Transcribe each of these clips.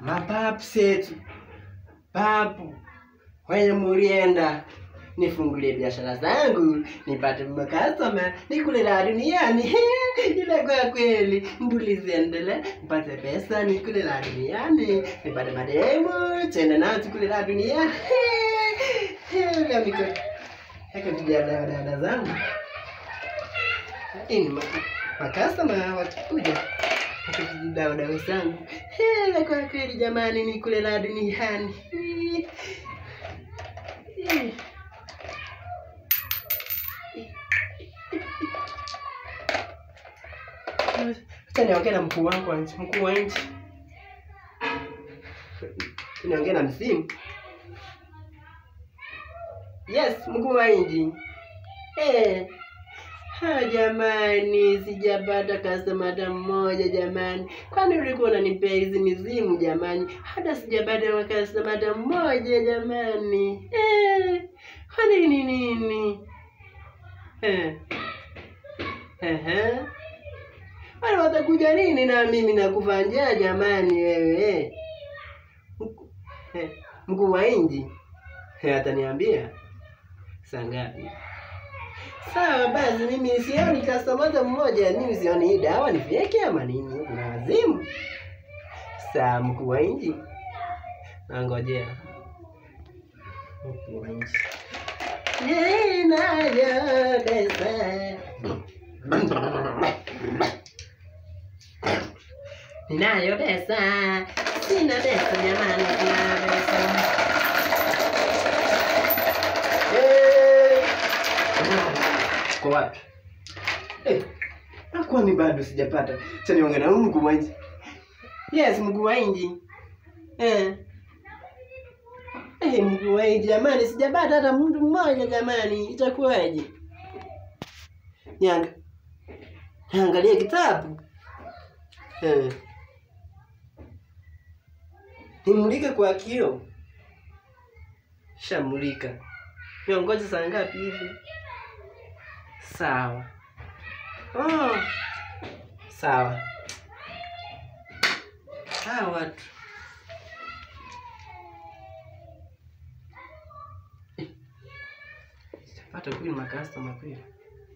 mapapu setu papu kwenye mulienda nifungulie biashara zangu nipate makastoma nikule la duniani ile kwa kweli mbuli ziendele nipate pesa nikule la duniani nipate mademu tende nao tukule la duniani kamiko haka vijana dada zangu ini makastoma wakikuja dawadao zangu ile kwa kweli jamani nikule la duniani Acha niongee na mkuu wangu wa nchi, mkuu wa nchi. Niongee na msimu. Yes, mkuu wa nchi. Eh. Ha, jamani, sijapata customer hata mmoja jamani. Kwani ulikuwa unanipea hizi mizimu jamani? Hata sijapata customer hata mmoja jamani. Eh. Kwani ni nini? Eh. Ehe. Wale watakuja nini na mimi nakufa njaa jamani wewe? Mku- eh, Mkuu wa inji Eh, ataniambia saa ngapi? Sawa basi, mimi sioni customer hata mmoja, mimi sioni hii dawa ni fake ama nini? Kuna wazimu. Sawa, mkuu wa inji, nangojea mkuu wa inji. Ninayo pesa Ninayo pesa, sina pesa jamani, sina pesa. Eh, Kwa wapi? Eh, kwani bado sijapata. Acha niongee na huyu mkuu wa nchi. Yes, mkuu wa nchi. Eh. Eh, mkuu wa nchi jamani, sijapata hata mtu mmoja jamani, itakuwaje? Nianga. Niangalie kitabu. Eh. Nimulike kwa kioo. Shamulika. Niongoje saa ngapi hivi? Sawa. Oh. Sawa. Hawa watu. Eh. Sijapata kweli makastoma kweli.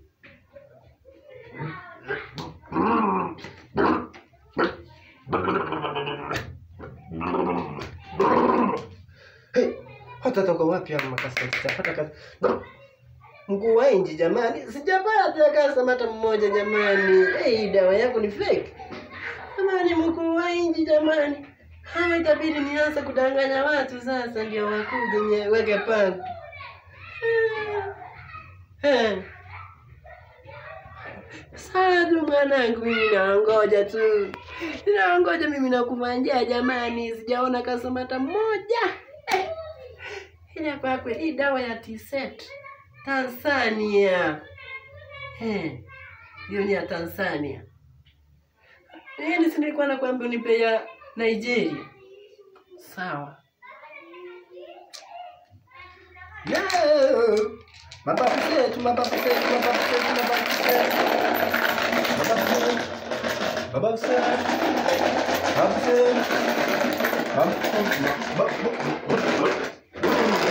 Hey, watatoka wapi hapa makastoma? Sijapata kazi. Mkuu wa nchi jamani, sijapata customer hata mmoja jamani. Hey, dawa yako ni fake. Jamani, mkuu wa nchi jamani. Hawa itabidi nianze kudanganya watu sasa ndio wakuje niweke pangu. Eh. Sasa mwanangu, mimi naongoja tu, naongoja mimi nakumanjia jamani, sijaona customer hata mmoja eh. Ile kwa kweli hii dawa ya T-set Tanzania eh, hiyo ni ya Tanzania. Yaani si nilikuwa nakwambia unipe ya Nigeria. Sawa. No. Mapapu zetu, mapapu zetu, mapapu zetu, mapapu zetu. Mapapu zetu. Mapapu zetu. Mapapu zetu. Mapapu- mapapu-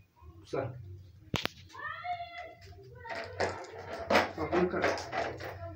Sawa. Amka.